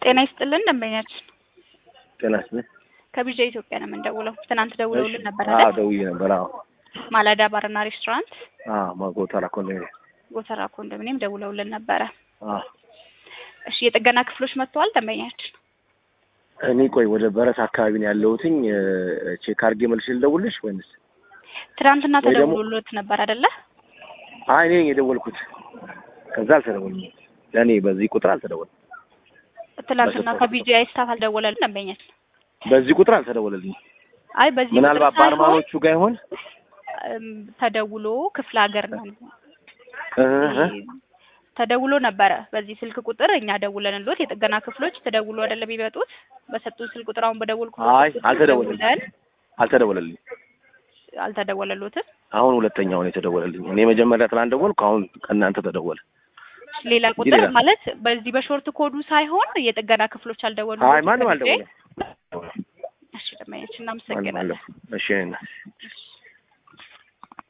ጤና ይስጥልን ደንበኛችን ጤና ይስጥልኝ። ከቢዣ ኢትዮጵያ ነው የምንደውለው። ትናንት ደውለውልን ነበር አዎ አይደል? ደውዬ ነበር። አዎ ማላዳ ባርና ሬስቶራንት አዎ ማጎተራ ኮንዶሚኒየም ጎተራ ኮንዶሚኒየም ደውለውልን ነበረ። አዎ እሺ የጥገና ክፍሎች መጥተዋል ደንበኛችን? እኔ ቆይ ወደ በረት አካባቢ ነው ያለሁትኝ ቼክ አድርጌ መልሼ ልደውልሽ ወይንስ? ትናንትና ወይ ደግሞ- ተደውሎሎት ነበር አይደለ? አይ እኔ ነኝ የደወልኩት። ከዛ አልተደወልም። ለእኔ በዚህ ቁጥር አልተደወለም። ትናንትና በስልክ ከቢጂአይ ስታፍ አልደወለልን ደንበኛችን? በዚህ ቁጥር አልተደወለልኝ። አይ በዚህ ምናልባት ቁጥር ሳይሆን በአርማኖቹ ጋር ይሆን? እም፣ ተደውሎ ክፍለ ሀገር ነው እህ ተደውሎ ነበረ። በዚህ ስልክ ቁጥር እኛ ደውለንሎት የጥገና ክፍሎች ተደውሎ አይደለም የሚመጡት። በሰጡን ስልክ ቁጥር አሁን በደወልኩ አይ ቁጥር አልተደወለልኝ ደውለን አልተደወለልኝ። አልተደወለሎትም። አሁን ሁለተኛውን የተደወለልኝ። እኔ መጀመሪያ ትናንት ደወልኩ፣ አሁን ከእናንተ ተደወለ። ሌላ እንጂ ቁጥር ሌላ- ማለት በዚህ በሾርት ኮዱ ሳይሆን የጥገና ክፍሎች አልደወሉ። አይ ማንም አልደወለም። እሺ ደንበኛችን ማንም እናመሰግናለን። አልደወለም። እሺ እኔ እና- እሺ